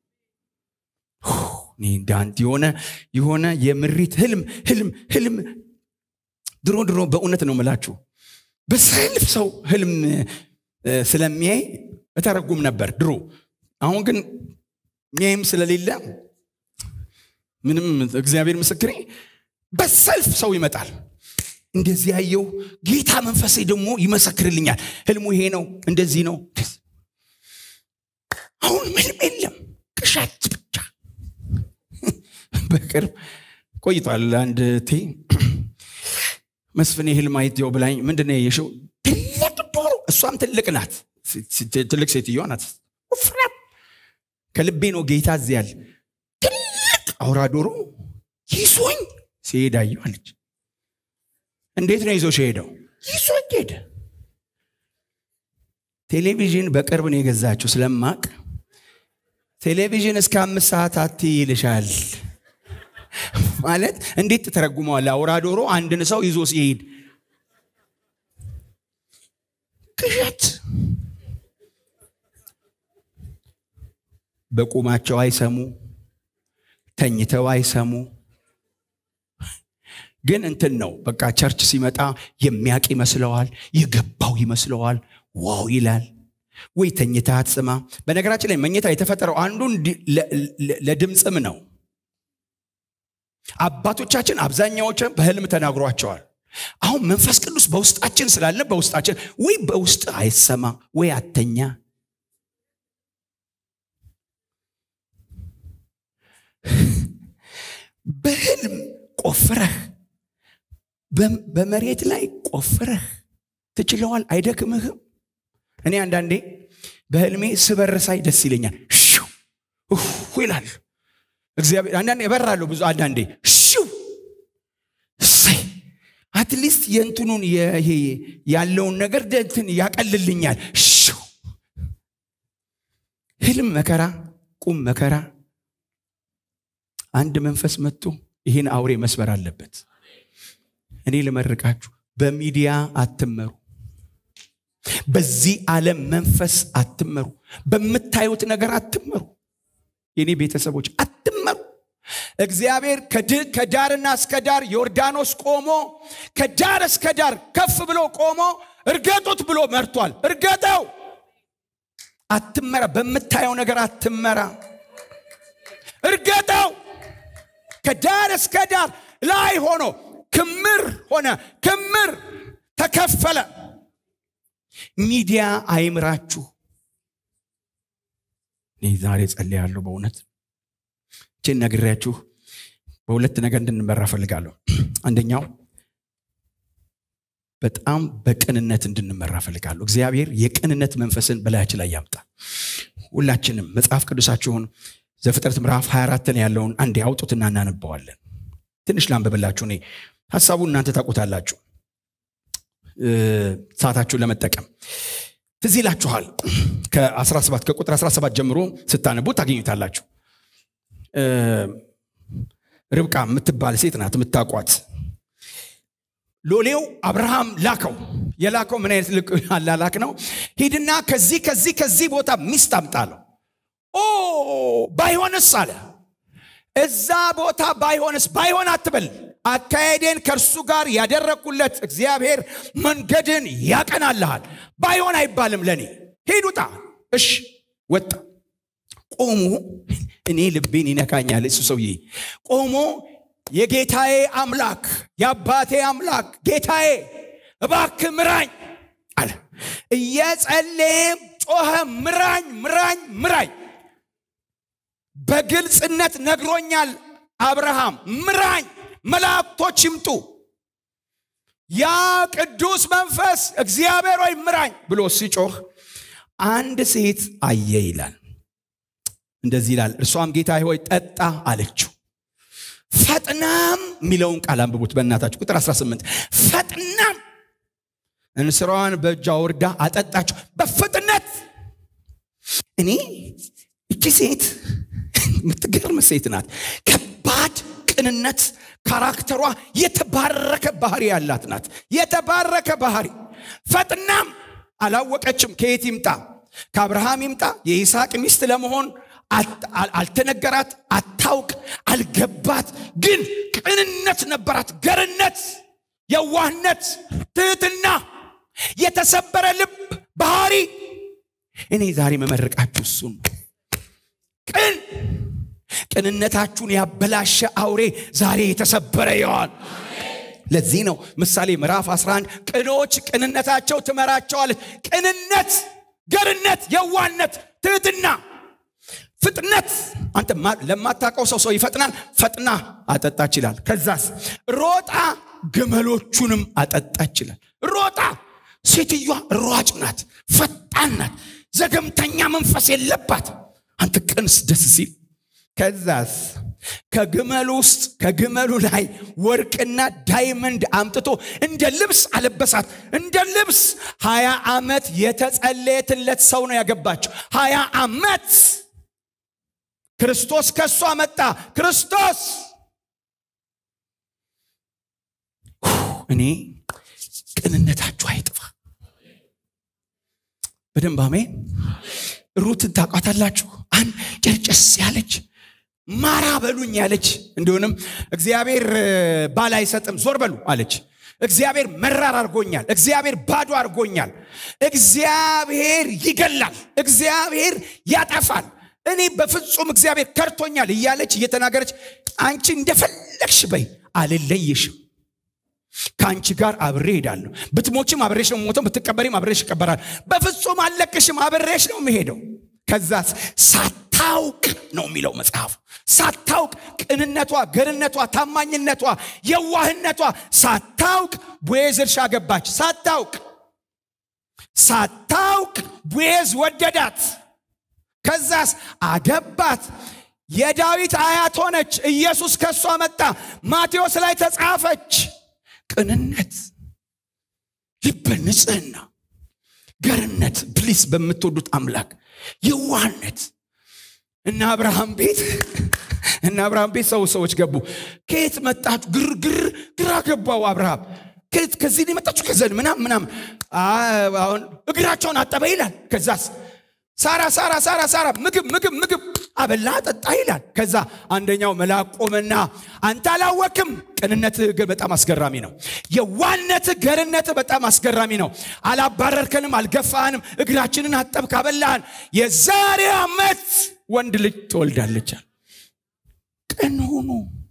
S1: እንዳንት የሆነ የሆነ የምሪት ህልም ህልም ህልም ድሮ ድሮ በእውነት ነው ምላችሁ በሰልፍ ሰው ህልም ስለሚያይ እተረጉም ነበር ድሮ አሁን ግን ሚያይም ስለሌለ ምንም እግዚአብሔር ምስክሬ በሰልፍ ሰው ይመጣል እንደዚህ ያየው ጌታ መንፈሴ ደግሞ ይመሰክርልኛል ህልሙ ይሄ ነው እንደዚህ ነው አሁን ምንም የለም ቅሻት ብቻ በቅርብ ቆይቷል አንድ ቴ መስፍን ህልም አይትየው ብላኝ ምንድን የሸው ትልቅ ዶሮ እሷም ትልቅ ናት ትልቅ ሴትዮ ናት ፍራም ከልቤ ነው ጌታ እዚያል ትልቅ አውራ ዶሮ ይዞኝ ሲሄድ አየሁ አለች እንዴት ነው ይዞ ሄደው ይዞኝ ሄደ ቴሌቪዥን በቅርብ ነው የገዛችው ስለማቅ ቴሌቪዥን እስከ አምስት ሰዓት አት ይልሻል ማለት እንዴት ትተረጉመዋል አውራ ዶሮ አንድን ሰው ይዞ ሲሄድ ቅዠት በቁማቸው አይሰሙ ተኝተው አይሰሙ ግን እንትን ነው በቃ ቸርች ሲመጣ የሚያቅ ይመስለዋል የገባው ይመስለዋል ዋው ይላል ወይ ተኝታ አትስማ በነገራችን ላይ መኝታ የተፈጠረው አንዱን ለድምፅም ነው አባቶቻችን አብዛኛዎችን በህልም ተናግሯቸዋል አሁን መንፈስ ቅዱስ በውስጣችን ስላለ በውስጣችን ወይ በውስጥ አይሰማ ወይ አተኛ በህልም ቆፍረህ በመሬት ላይ ቆፍረህ ትችለዋል አይደክምህም እኔ አንዳንዴ በህልሜ ስበርሳይ ደስ ይለኛል ሽው ይላል እግዚአብሔር አንዳንዴ እበራለሁ ብዙ አንዳንዴ ሽው እሰይ አትሊስት የእንትኑን ይሄ ያለውን ነገር እንትን ያቀልልኛል ሽው ህልም መከራ ቁም መከራ አንድ መንፈስ መጥቶ ይህን አውሬ መስበር አለበት እኔ ልመርቃችሁ በሚዲያ አትመሩ በዚህ ዓለም መንፈስ አትመሩ በምታዩት ነገር አትመሩ የኔ ቤተሰቦች አትመሩ እግዚአብሔር ከዳርና እስከ ዳር ዮርዳኖስ ቆሞ ከዳር እስከ ዳር ከፍ ብሎ ቆሞ እርገጡት ብሎ መርቷል እርገጠው አትመራ በምታየው ነገር አትመራ እርገጠው ከዳር እስከ ዳር ላይ ሆኖ ክምር ሆነ ክምር ተከፈለ ሚዲያ አይምራችሁ እኔ ዛሬ ጸልያለሁ በእውነት ችን ነግሬያችሁ በሁለት ነገር እንድንመራ ፈልጋለሁ አንደኛው በጣም በቅንነት እንድንመራ ፈልጋለሁ እግዚአብሔር የቅንነት መንፈስን በላያችን ላይ ያምጣ ሁላችንም መጽሐፍ ቅዱሳችሁን ዘፍጥረት ምዕራፍ 24 ያለውን አንዴ አውጡትና እናነበዋለን ትንሽ ላንብብላችሁ እኔ ሀሳቡ እናንተ ታውቁታላችሁ ሰዓታችሁን ለመጠቀም ትዝ ይላችኋል ከ17 ከቁጥር 17 ጀምሮ ስታነቡ ታገኙታላችሁ ርብቃ የምትባል ሴት ናት የምታቋት ሎሌው አብርሃም ላከው የላከው ምን አይነት ልቅ አላላክ ነው ሂድና ከዚህ ከዚህ ከዚህ ቦታ ሚስት አምጣለው ኦ ባይሆንስ አለ እዛ ቦታ ባይሆንስ ባይሆን አትበል አካሄዴን ከእርሱ ጋር ያደረግኩለት እግዚአብሔር መንገድን ያቀናልሃል ባይሆን አይባልም ለእኔ ሂድ ውጣ እሽ ወጣ ቆሞ እኔ ልቤን ይነካኛል እሱ ሰውዬ ቆሞ የጌታዬ አምላክ የአባቴ አምላክ ጌታዬ እባክ ምራኝ አለ እየጸለየም ጮኸ ምራኝ ምራኝ ምራኝ በግልጽነት ነግሮኛል አብርሃም ምራኝ መላእክቶች ይምጡ ያ ቅዱስ መንፈስ እግዚአብሔር ወይ ምራኝ ብሎ ሲጮህ አንድ ሴት አየ ይላል እንደዚህ ይላል እርሷም ጌታ ሆይ ጠጣ አለችው ፈጥናም የሚለውን ቃል አንብቡት በእናታችሁ ቁጥር 18 ፈጥናም እንስራዋን በእጇ ወርዳ አጠጣችሁ በፍጥነት እኔ እቺ ሴት የምትገርም ሴት ናት ከባድ ቅንነት ካራክተሯ የተባረከ ባህሪ ያላት ናት የተባረከ ባህሪ ፈጥናም አላወቀችም ከየት ይምጣ ከአብርሃም ይምጣ የይስሐቅ ሚስት ለመሆን አልተነገራት አታውቅ አልገባት ግን ቅንነት ነበራት ገርነት የዋህነት ትህትና የተሰበረ ልብ ባህሪ እኔ ዛሬ መመረቃችሁ እሱን ቅን ቅንነታችሁን ያበላሸ አውሬ ዛሬ የተሰበረ ይሆን ለዚህ ነው ምሳሌ ምዕራፍ 11 ቅኖች ቅንነታቸው ትመራቸዋለች ቅንነት ገርነት የዋነት ትህትና ፍጥነት አንተ ለማታውቀው ሰው ሰው ይፈጥናል ፈጥና አጠጣች ይላል ከዛስ ሮጣ ግመሎቹንም አጠጣች ይላል ሮጣ ሴትዮዋ ሯጭ ናት ፈጣን ናት ዘገምተኛ መንፈስ የለባት አንተ ቅንስ ደስ ሲል ከዛስ ከግመሉ ውስጥ ከግመሉ ላይ ወርቅና ዳይመንድ አምጥቶ እንደ ልብስ አለበሳት እንደ ልብስ ሀያ ዓመት የተጸለየትለት ሰው ነው ያገባቸው ሀያ ዓመት ክርስቶስ ከእሷ መጣ ክርስቶስ እኔ ቅንነታችሁ አይጥፋ በደንብ አሜን ሩትን ታቋታላችሁ አን ጨርጨስ ያለች ማራ በሉኝ ያለች እንዲሆንም እግዚአብሔር ባል አይሰጥም ዞር በሉ አለች እግዚአብሔር መራር አድርጎኛል እግዚአብሔር ባዶ አድርጎኛል እግዚአብሔር ይገላል እግዚአብሔር ያጠፋል እኔ በፍጹም እግዚአብሔር ከርቶኛል እያለች እየተናገረች አንቺ እንደፈለግሽ በይ አልለይሽም ከአንቺ ጋር አብሬ ሄዳለሁ ብትሞችም አብሬሽ ነው ሞተው ብትቀበሪም አብሬሽ ይቀበራል በፍጹም አልለቅሽም አብሬሽ ነው የምሄደው ከዛስ ሳታውቅ ነው የሚለው መጽሐፉ ሳታውቅ ቅንነቷ ገርነቷ ታማኝነቷ የዋህነቷ ሳታውቅ ቦዔዝ እርሻ ገባች ሳታውቅ ሳታውቅ ቦዔዝ ወደዳት ከዛስ አገባት የዳዊት አያት ሆነች ኢየሱስ ከእሷ መጣ ማቴዎስ ላይ ተጻፈች ቅንነት ልበ ንጽህና ገርነት ፕሊስ በምትወዱት አምላክ የዋህነት እና አብርሃም ቤት እና አብርሃም ቤት ሰው ሰዎች ገቡ ከየት መጣችሁ ግርግር ግራ ገባው አብርሃም ከየት ከዚህ ነው የመጣችሁ ከዘን ምናም ምናም አሁን እግራቸውን አጠበ ይላል ከዛስ ሳራ ሳራ ሳራ ሳራ ምግብ ምግብ ምግብ አበላ ጠጣ ይላል ከዛ አንደኛው መልአክ ቆመና አንተ አላወክም ቅንነትህ ግን በጣም አስገራሚ ነው የዋነትህ ገርነትህ በጣም አስገራሚ ነው አላባረርከንም አልገፋህንም እግራችንን አጠብክ አበላህን የዛሬ ዓመት ወንድ ልጅ ትወልዳለቻል ቅን ሁኑ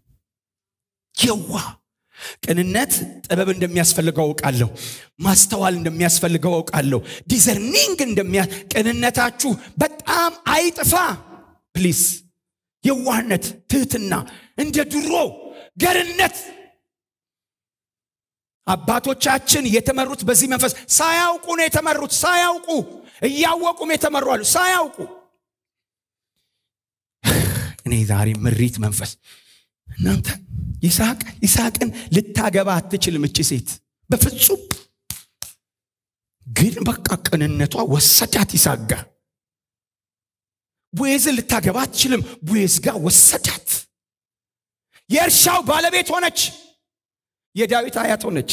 S1: የዋ ቅንነት ጥበብ እንደሚያስፈልገው አውቃለሁ ማስተዋል እንደሚያስፈልገው አውቃለሁ ዲዘርኒንግ እንደሚያ ቅንነታችሁ በጣም አይጥፋ ፕሊስ የዋህነት ትህትና እንደ ድሮ ገርነት አባቶቻችን የተመሩት በዚህ መንፈስ ሳያውቁ ነው የተመሩት ሳያውቁ እያወቁም የተመሩ አሉ ሳያውቁ እኔ ዛሬ ምሪት መንፈስ እናንተ ይስሐቅ ይስሐቅን ልታገባ አትችልም እቺ ሴት በፍጹም ግን በቃ ቅንነቷ ወሰዳት ይስሐቅ ጋር ቦዔዝን ልታገባ አትችልም ቦዔዝ ጋር ወሰዳት የእርሻው ባለቤት ሆነች የዳዊት አያት ሆነች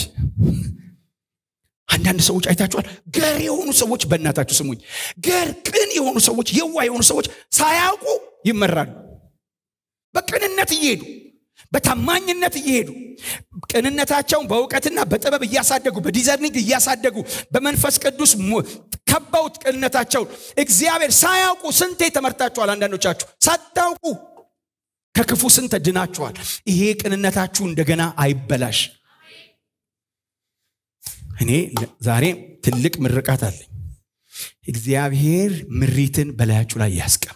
S1: አንዳንድ ሰዎች አይታችኋል ገር የሆኑ ሰዎች በእናታችሁ ስሙኝ ገር ቅን የሆኑ ሰዎች የዋ የሆኑ ሰዎች ሳያውቁ ይመራሉ በቅንነት እየሄዱ በታማኝነት እየሄዱ ቅንነታቸውን በእውቀትና በጥበብ እያሳደጉ በዲዘርኒንግ እያሳደጉ በመንፈስ ቅዱስ ከበውት ቅንነታቸውን እግዚአብሔር ሳያውቁ ስንቴ ተመርታችኋል አንዳንዶቻችሁ ሳታውቁ ከክፉ ስንት ድናችኋል ይሄ ቅንነታችሁ እንደገና አይበላሽ እኔ ዛሬ ትልቅ ምርቃት አለኝ እግዚአብሔር ምሪትን በላያችሁ ላይ ያስቀም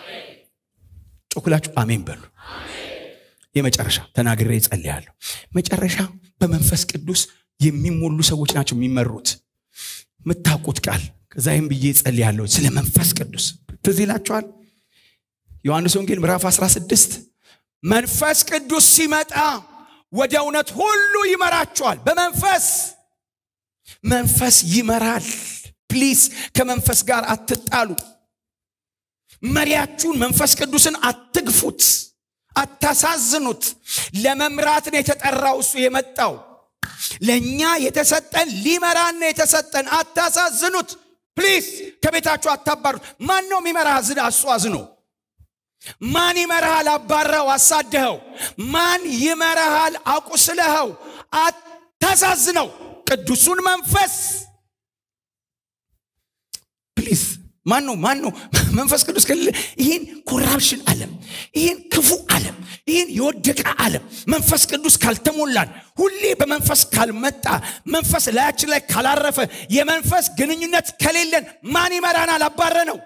S1: ጮኩላችሁ አሜን በሉ የመጨረሻ ተናግሬ ይጸልያለሁ መጨረሻ በመንፈስ ቅዱስ የሚሞሉ ሰዎች ናቸው የሚመሩት የምታውቁት ቃል ከዛይም ብዬ ጸልያለሁ ስለ መንፈስ ቅዱስ ትዝ ይላችኋል ዮሐንስ ወንጌል ምዕራፍ 16 መንፈስ ቅዱስ ሲመጣ ወደ እውነት ሁሉ ይመራችኋል በመንፈስ መንፈስ ይመራል ፕሊስ ከመንፈስ ጋር አትጣሉ መሪያችሁን መንፈስ ቅዱስን አትግፉት አታሳዝኑት ለመምራት ነው የተጠራው እሱ የመጣው ለእኛ የተሰጠን ሊመራን ነው የተሰጠን አታሳዝኑት ፕሊስ ከቤታችሁ አታባሩት ማን ነው የሚመራ ዝን እሱ አዝኖ ማን ይመራሃል አባረኸው አሳደኸው ማን ይመራሃል አቁስለኸው አታሳዝነው ቅዱሱን መንፈስ ፕሊዝ ማን ነው ማን ነው መንፈስ ቅዱስ ከሌለ ይህን ኮራፕሽን አለም ይህን ክፉ አለም ይህን የወደቀ አለም መንፈስ ቅዱስ ካልተሞላን ሁሌ በመንፈስ ካልመጣ መንፈስ ላያችን ላይ ካላረፈ የመንፈስ ግንኙነት ከሌለን ማን ይመራናል አባረ ነው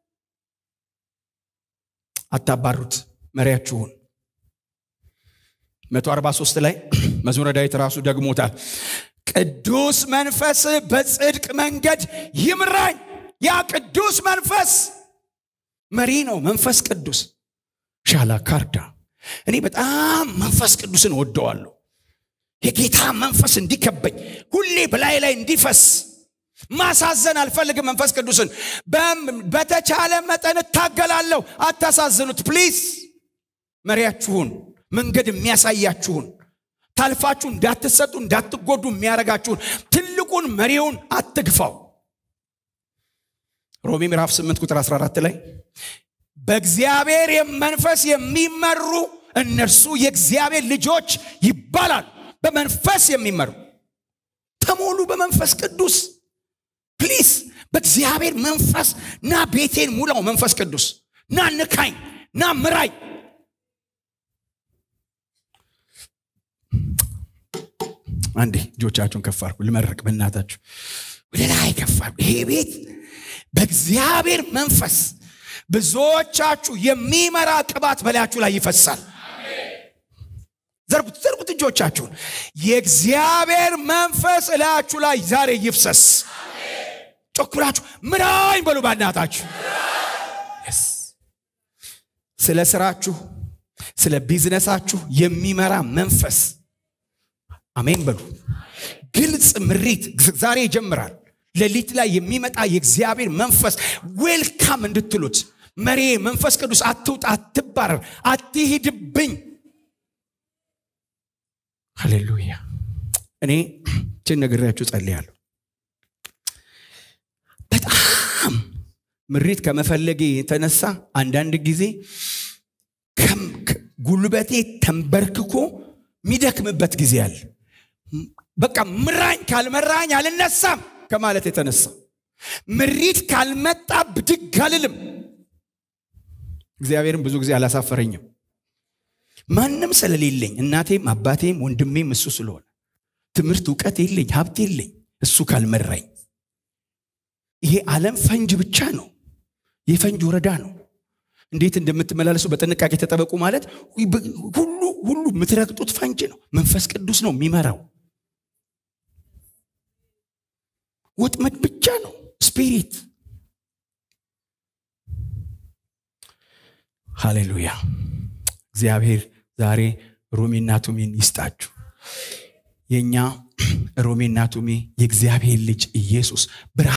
S1: አታባሩት መሪያችሁን 143 ላይ መዝሙረ ዳዊት ራሱ ደግሞታል ቅዱስ መንፈስ በጽድቅ መንገድ ይምራኝ ያ ቅዱስ መንፈስ መሪ ነው መንፈስ ቅዱስ ሻላ ካርዳ እኔ በጣም መንፈስ ቅዱስን ወደዋለሁ የጌታ መንፈስ እንዲከበኝ ሁሌ በላይ ላይ እንዲፈስ ማሳዘን አልፈልግም መንፈስ ቅዱስን በተቻለ መጠን እታገላለሁ አታሳዝኑት ፕሊዝ መሪያችሁን መንገድ የሚያሳያችሁን ታልፋችሁ እንዳትሰጡ እንዳትጎዱ የሚያረጋችሁን ትልቁን መሪውን አትግፋው ሮሜ ምዕራፍ 8 ቁጥር 14 ላይ በእግዚአብሔር መንፈስ የሚመሩ እነርሱ የእግዚአብሔር ልጆች ይባላል በመንፈስ የሚመሩ ተሞሉ በመንፈስ ቅዱስ ፕሊስ በእግዚአብሔር መንፈስ ና ቤቴን ሙላው መንፈስ ቅዱስ ና ንካኝ ና ምራኝ አንዴ እጆቻችሁን ከፍ አድርጉ ልመረቅ በእናታችሁ ወደ ላይ ከፍ አድርጉ ይሄ ቤት በእግዚአብሔር መንፈስ ብዙዎቻችሁ የሚመራ ቅባት በላያችሁ ላይ ይፈሳል ዘርጉት ዘርጉት እጆቻችሁን የእግዚአብሔር መንፈስ እላያችሁ ላይ ዛሬ ይፍሰስ ጮክ ብላችሁ ምራኝ በሉ ባናታችሁ ስለ ስራችሁ ስለ ቢዝነሳችሁ የሚመራ መንፈስ አሜን በሉ ግልጽ ምሪት ዛሬ ይጀምራል ሌሊት ላይ የሚመጣ የእግዚአብሔር መንፈስ ዌልካም እንድትሉት መሬ መንፈስ ቅዱስ አትውጣ አትባረር አትሂድብኝ ሃሌሉያ እኔ ችን ነግሬያችሁ ጸልያለሁ በጣም ምሪት ከመፈለጌ የተነሳ አንዳንድ ጊዜ ጉልበቴ ተንበርክኮ የሚደክምበት ጊዜ አለ በቃ ምራኝ ካልመራኝ አልነሳም ከማለት የተነሳ ምሪት ካልመጣ ብድግ አልልም እግዚአብሔርም ብዙ ጊዜ አላሳፈረኝም ማንም ስለሌለኝ እናቴም አባቴም ወንድሜም እሱ ስለሆነ ትምህርት እውቀት የለኝ ሀብት የለኝ እሱ ካልመራኝ ይሄ ዓለም ፈንጅ ብቻ ነው የፈንጅ ወረዳ ነው እንዴት እንደምትመላለሱ በጥንቃቄ ተጠበቁ ማለት ሁሉ ሁሉ የምትረግጡት ፈንጅ ነው መንፈስ ቅዱስ ነው የሚመራው ወጥመድ ብቻ ነው ስፒሪት ሃሌሉያ እግዚአብሔር ዛሬ ሮሜና ቱሚን ይስጣችሁ የእኛ ሮሜና ቱሚ የእግዚአብሔር ልጅ ኢየሱስ